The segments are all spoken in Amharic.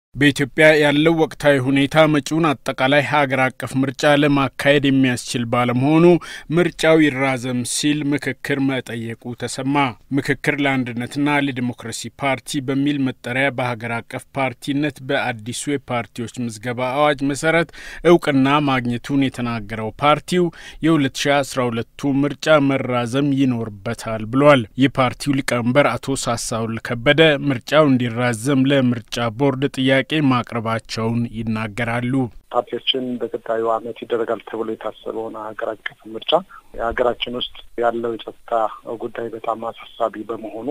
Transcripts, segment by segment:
በኢትዮጵያ ያለው ወቅታዊ ሁኔታ መጪውን አጠቃላይ ሀገር አቀፍ ምርጫ ለማካሄድ የሚያስችል ባለመሆኑ ምርጫው ይራዘም ሲል ምክክር መጠየቁ ተሰማ። ምክክር ለአንድነትና ለዲሞክራሲ ፓርቲ በሚል መጠሪያ በሀገር አቀፍ ፓርቲነት በአዲሱ የፓርቲዎች ምዝገባ አዋጅ መሰረት እውቅና ማግኘቱን የተናገረው ፓርቲው የ2012ቱ ምርጫ መራዘም ይኖርበታል ብሏል። የፓርቲው ሊቀመንበር አቶ ሳሳውል ከበደ ምርጫው እንዲራዘም ለምርጫ ቦርድ ጥያቄ ጥያቄ ማቅረባቸውን ይናገራሉ። ፓርቲዎችን በቀጣዩ ዓመት ይደረጋል ተብሎ የታሰበውን ሀገር አቀፍ ምርጫ የሀገራችን ውስጥ ያለው የጸጥታ ጉዳይ በጣም አሳሳቢ በመሆኑ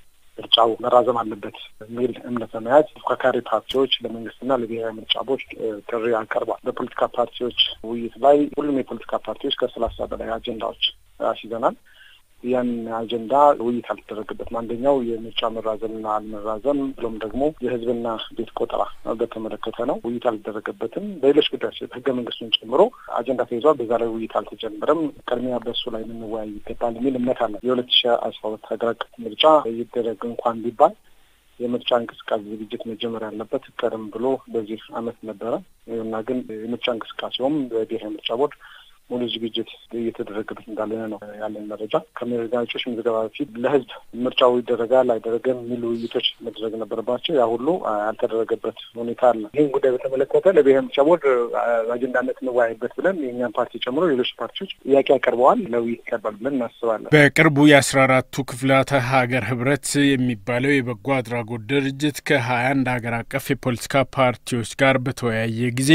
ምርጫው መራዘም አለበት የሚል እምነት በመያዝ ተፎካካሪ ፓርቲዎች ለመንግስትና ለብሔራዊ ምርጫ ቦርድ ጥሪ አቀርቧል። በፖለቲካ ፓርቲዎች ውይይት ላይ ሁሉም የፖለቲካ ፓርቲዎች ከሰላሳ በላይ አጀንዳዎች አስይዘናል። ያን አጀንዳ ውይይት አልተደረገበትም። አንደኛው የምርጫ መራዘምና አልመራዘም ብሎም ደግሞ የህዝብና ቤት ቆጠራ በተመለከተ ነው። ውይይት አልተደረገበትም። በሌሎች ጉዳዮች ህገ መንግስቱን ጨምሮ አጀንዳ ተይዟል። በዛ ላይ ውይይት አልተጀመረም። ቅድሚያ በሱ ላይ ልንወያይ ይገባል የሚል እምነት አለ። የሁለት ሺ አስራ ሁለት ሀገር አቀፍ ምርጫ ይደረግ እንኳን ቢባል የምርጫ እንቅስቃሴ ዝግጅት መጀመር ያለበት ቀደም ብሎ በዚህ አመት ነበረ እና ግን የምርጫ እንቅስቃሴውም በብሔራዊ ምርጫ ቦርድ ሙሉ ዝግጅት እየተደረገበት እንዳለ ነው ያለን መረጃ። ከመጋጮች ምዝገባ በፊት ለህዝብ ምርጫው ይደረጋል አይደረገም የሚሉ ውይይቶች መደረግ ነበረባቸው። ያ ሁሉ ያልተደረገበት ሁኔታ አለ። ይህን ጉዳይ በተመለከተ ለብሔራዊ ምርጫ ቦርድ አጀንዳነት እንወያይበት ብለን የእኛን ፓርቲ ጨምሮ ሌሎች ፓርቲዎች ጥያቄ ያቀርበዋል። ለውይይት ይቀርባል ብለን እናስባለን። በቅርቡ የአስራ አራቱ ክፍላተ ሀገር ህብረት የሚባለው የበጎ አድራጎት ድርጅት ከሀያ አንድ ሀገር አቀፍ የፖለቲካ ፓርቲዎች ጋር በተወያየ ጊዜ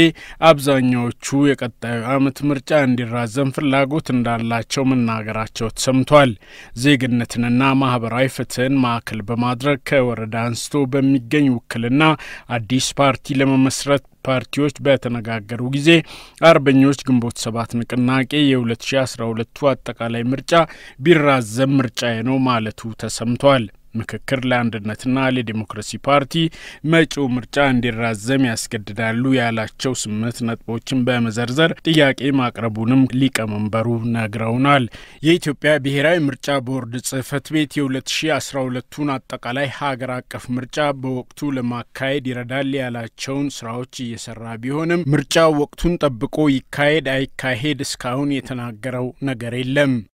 አብዛኛዎቹ የቀጣዩ አመት ምርጫ እንዲራዘም ፍላጎት እንዳላቸው መናገራቸው ተሰምቷል። ዜግነትንና ማህበራዊ ፍትህን ማዕከል በማድረግ ከወረዳ አንስቶ በሚገኝ ውክልና አዲስ ፓርቲ ለመመስረት ፓርቲዎች በተነጋገሩ ጊዜ አርበኞች ግንቦት ሰባት ንቅናቄ የ2012ቱ አጠቃላይ ምርጫ ቢራዘም ምርጫዬ ነው ማለቱ ተሰምቷል። ምክክር ለአንድነትና ለዲሞክራሲ ፓርቲ መጪው ምርጫ እንዲራዘም ያስገድዳሉ ያላቸው ስምንት ነጥቦችን በመዘርዘር ጥያቄ ማቅረቡንም ሊቀመንበሩ ነግረውናል። የኢትዮጵያ ብሔራዊ ምርጫ ቦርድ ጽህፈት ቤት የ2012ቱን አጠቃላይ ሀገር አቀፍ ምርጫ በወቅቱ ለማካሄድ ይረዳል ያላቸውን ስራዎች እየሰራ ቢሆንም ምርጫው ወቅቱን ጠብቆ ይካሄድ አይካሄድ እስካሁን የተናገረው ነገር የለም።